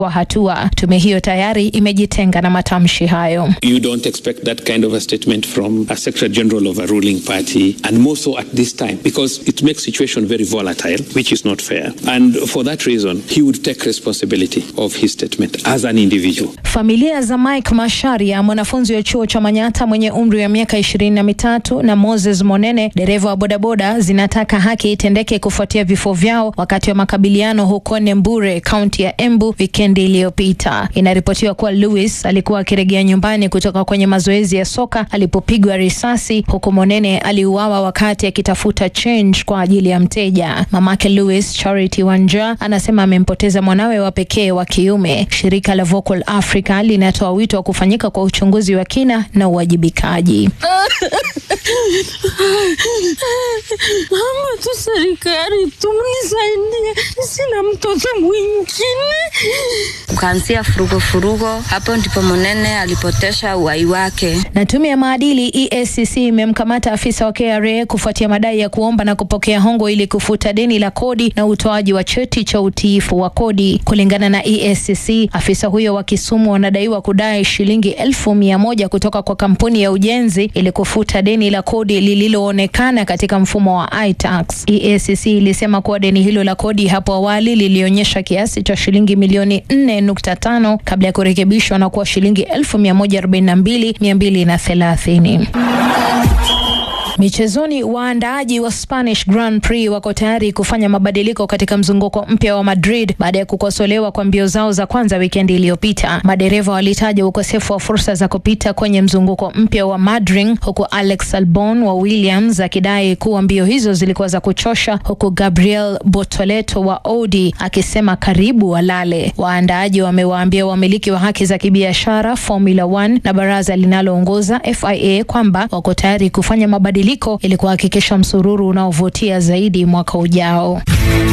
wa hatua. Tume hiyo tayari imejitenga na matamshi hayo. You don't expect that kind of a statement from a Secretary General of a ruling party, and more so at this time, because it makes situation very volatile, which is not fair. And for that reason, he would take responsibility of his statement as an individual. Familia za Mike Masharia, mwanafunzi wa chuo cha Manyata mwenye umri wa miaka ishirini na mitatu na Moses Monene, dereva wa bodaboda, zinataka haki itendeke kufuatia vifo vyao wakati wa makabiliano huko Nembure, kaunti ya Embu wikendi iliyopita. Inaripotiwa kuwa Lewis alikuwa akirejea nyumbani kutoka kwenye mazoezi ya soka alipopigwa risasi, huku Monene aliuawa wakati akitafuta change kwa ajili ya mteja. Mamake Lewis, Charity Wanja, anasema amempoteza mwanawe wa pekee wa kiume. Shirika la Vocal Africa linatoa wito wa kufanyika kwa uchunguzi wa kina na uwajibikaji. Mama tu serikali tumnisaidie, sina mtoto mwingine. Kuanzia furugo furugo, hapo ndipo Monene alipotesha uhai wake. Na tume ya maadili EACC imemkamata afisa wa KRA kufuatia madai ya kuomba na kupokea hongo ili kufuta deni la kodi na utoaji wa cheti cha utiifu wa kodi. Kulingana na EACC, afisa huyo wa Kisumu anadaiwa kudai shilingi elfu mia moja kutoka kwa kampuni ya ujenzi ili kufuta deni la kodi lililoonekana katika mfumo wa iTax. EACC ilisema kuwa deni hilo la kodi hapo awali lilionyesha kiasi cha shilingi milioni 4.5 kabla ya kurekebishwa na kuwa shilingi elfu mia moja arobaini na mbili mia mbili na thelathini. Michezoni, waandaaji wa Spanish Grand Prix wako tayari kufanya mabadiliko katika mzunguko mpya wa Madrid baada ya kukosolewa kwa mbio zao za kwanza wikendi iliyopita. Madereva walitaja ukosefu wa fursa za kupita kwenye mzunguko mpya wa Madrid, huku Alex Albon wa Williams akidai kuwa mbio hizo zilikuwa za kuchosha, huku Gabriel Bortoleto wa Audi akisema karibu walale. Waandaaji wamewaambia wamiliki wa haki za kibiashara Formula 1 na baraza linaloongoza FIA kwamba wako tayari kufanya mabadiliko ili kuhakikisha msururu unaovutia zaidi mwaka ujao.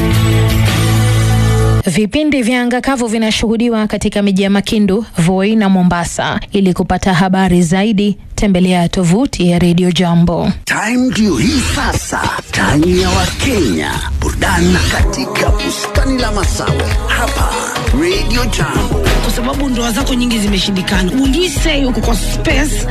Vipindi vya anga kavu vinashuhudiwa katika miji ya Makindu, Voi na Mombasa. Ili kupata habari zaidi, tembelea tovuti ya Radio Jambo. Time ndio hii sasa, time ya Wakenya, burudani katika bustani la Masawe hapa Radio Jambo. kwa sababu ndoa zako nyingi zimeshindikana. Will you say uko kwa space